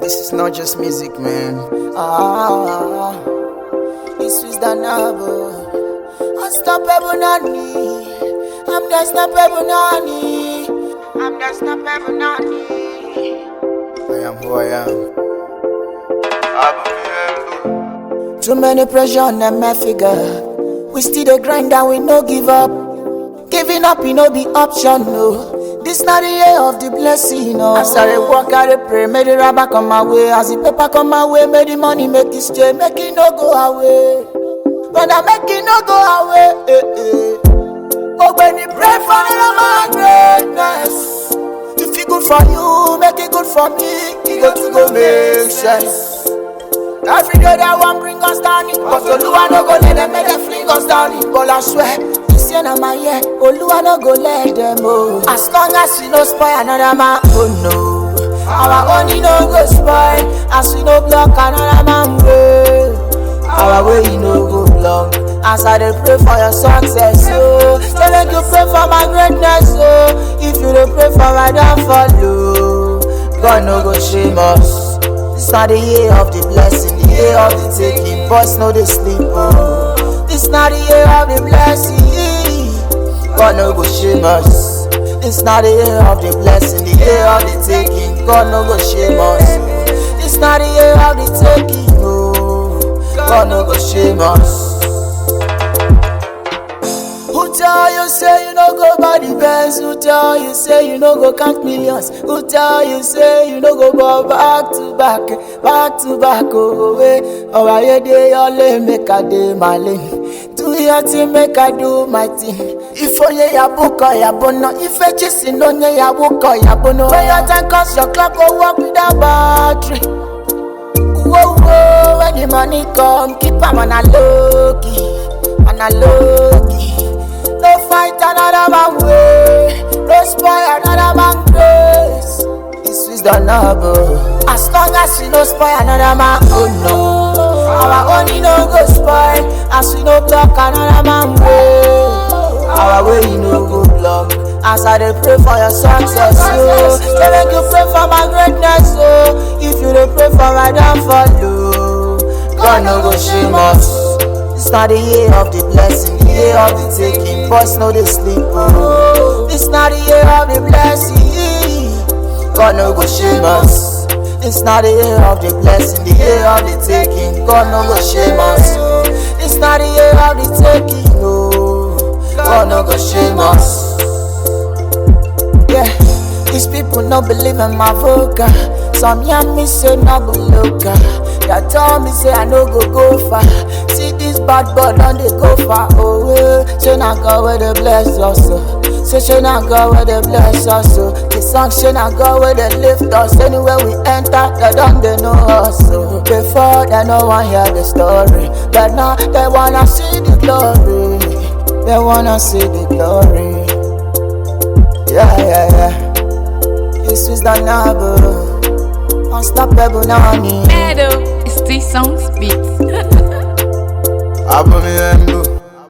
This is not just music, man. Ah, this is the novel. Unstoppable Nani. I'm the unstoppable Nani. I'm the unstoppable Nani. I am who I am. Too many pressure on them, my figure. We still the grind and we no give up. Giving up, you know, be option, no. This not the year of the blessing, no. As I dey walk, I dey pray, make the rubber come my way. As the paper come my way, make the money make it stay, make it no go away. Brother, make it no go away. Eh, eh. Oh, when you pray for the my greatness. If it good for you, make it good for me. It go to go make sense. Every day they want bring us down it But Oluwa no go let them make them fling us down it But I swear, this year na my year Oluwa no go let them oh As long as we no spoil another man, oh no Our own he no go spoil As we no block another man way Our way he no go block As I dey pray for your success, oh Say make you pray for my greatness, oh If you dey pray for my downfall, oh God no go shame us This not the year of the blessing, the year of the taking. Boys know they sleep. Oh. This not the year of the blessing. God no go shame us. This not the year of the blessing, the year of the taking. God no go shame us. This not the year of the taking. Oh. God no go shame us. Who tell you say you no go buy the Benz? Who tell you say you no go count millions? Who tell you say you no go go back to back, back to back? Oh, way. Oh, I dey your lane, make I dey my lane. Do your thing, make I do my thing. If only ya book or ya bono, if I chasing on ya book or ya bono. When your time comes, your clock go work without battery. Whoa, whoa, when the money come, keep 'em on a low key, on a low key. No fight another man way, no spoil another man grace. This is the noble. As long as we no spoil another man, oh no. Our own he no go spoil, as we no block another man way. Our way he no go block. As I dey pray for your success, oh. Say make you pray for my greatness, oh. If you dey pray for my downfall, oh. God no go shame us. This not the year of the blessing, the year of the taking. Boys know they sleep. Oh. This not the year of the blessing. God no go shame us. This not the year of the blessing, the year of the taking. God no go shame us. This not the year of the taking. No, God no go shame us. Yeah, these people no believe in my vocal. Some young me say no go local. They tell me say I no go go far. See this bad boy don't they go far away. Say na God where they bless us. oh. Say say na God where they bless us. oh. The song say na God where they lift us. Anywhere we enter, they don't they know us. oh. Before they no one hear the story, but now they wanna see the glory. They wanna see the glory. Yeah, yeah, yeah. This is the noble. Unstoppable Nani. Meadow, it's three songs beats. Abba mi endo